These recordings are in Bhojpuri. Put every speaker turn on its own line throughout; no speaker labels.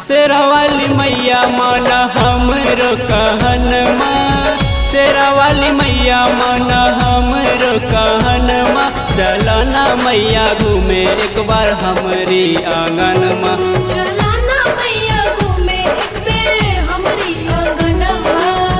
शेरावाली मैया मन हमरो कहनमा शेरावाली मैया मन हमरो कहनमा चलना मैया घूमे एक बार हमरी आंगनमा
चलाना मैया घूमे एक बेर हमरी आंगनवा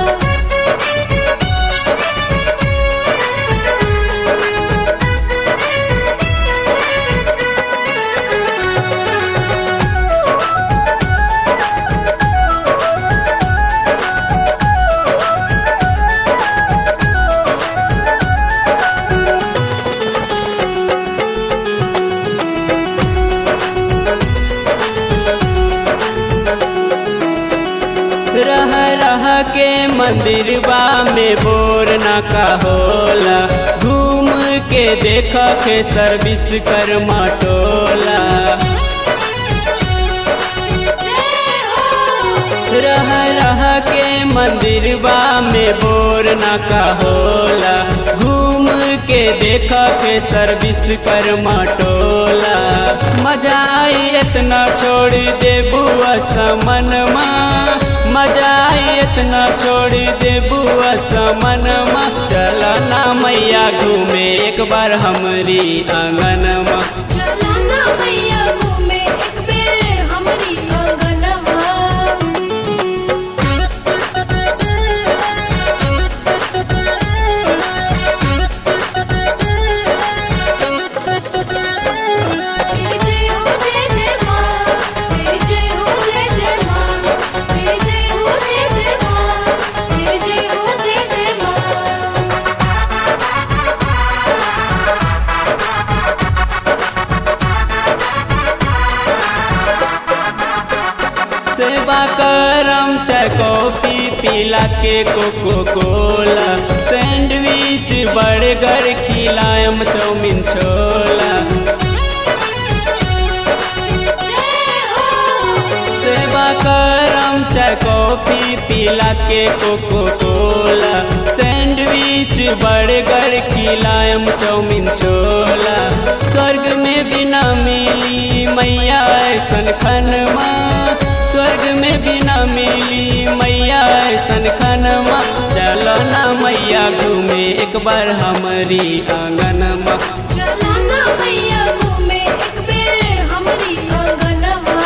रह रह के मंदिरबा में बोर ना का होला घूम के देख के सर्विस कर टोला रह रह के मंदिरबा में बोर ना का होला घूम के देख के सर्विस कर टोला मजा आई इतना छोड़ दे बुआ समनमा मजा आई इतना छोड़ दे बुआ समनमा चलना मैया घूमे एक बार हमरी आंगनमा
चलाना मैया घूमे एक बेर हमरी आंगनवा जय जय हो जय जय माँ जय जय हो जय जय माँ जय जय हो जय जय माँ जय जय हो जय जय माँ
सेवा करम चाय कॉफी पिला के कोको कोला सैंडविच बर्गर खिलायम चाउमीन छोला सेवा करम चाय कॉफी पिला के कोको कोला सैंडविच बर्गर खिलायम चाउमीन छोला स्वर्ग में भी ना मिली मैया ऐसन खनमा स्वर्ग में भी ना मिली मैया ऐसन खनमा चलो ना मैया घूमे एक बार हमारी आंगनमा
चलाना मैया घूमे एक बेर हमरी आंगनवा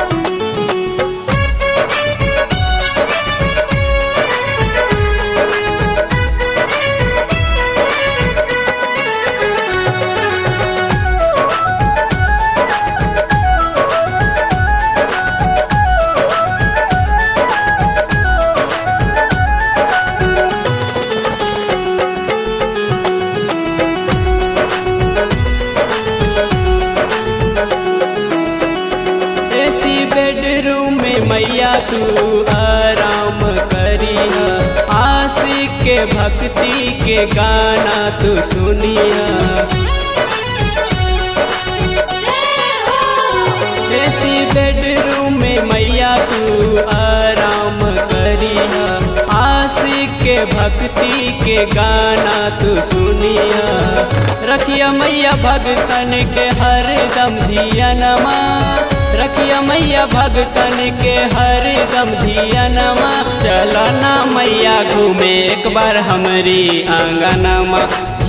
एसी बेडरूम में मैया तू आराम करिया आशिक के भक्ति के गाना तू सुनिया एसी बेडरूम में मैया तू आराम करिया आशिक के भक्ति के गाना तू सुनिया रखिया मैया भगतन के हर दम धियनमा रखिया मैया भगतन के हर दम धियनमा चलो ना मैया घूमे एक बार हमरी आंगनमा